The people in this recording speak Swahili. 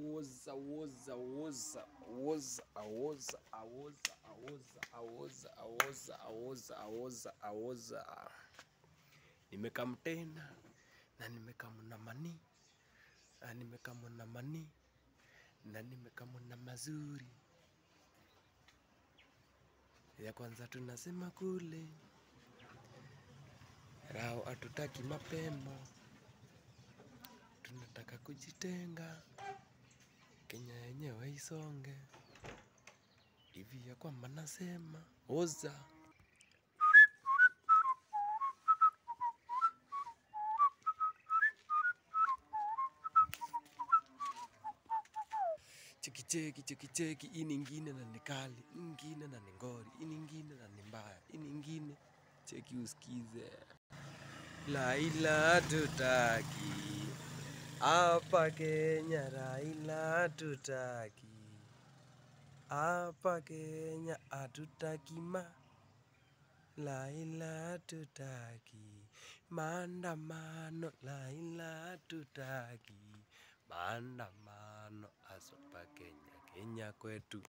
awoza awoza awoza awoza awoza awoza awoza awoza awoza awoza awoza awoza nimekam tena na nimekamna mani na nimekamna mani na nimekamna mazuri ya kwanza tunasema kule rao hatutaki mapema tunataka kujitenga Kenya yenyewe isonge hivi ya kwamba nasema oza cheki cheki cheki cheki hii ningine na ni kali hii ningine na ni ngori hii ningine na ni mbaya hii ningine cheki usikize Laila tutaki hapa Kenya, Raila tutaki hapa Kenya, hatutaki ma Laila tutaki maandamano, Laila tutaki maandamano, asapa Kenya, Kenya kwetu.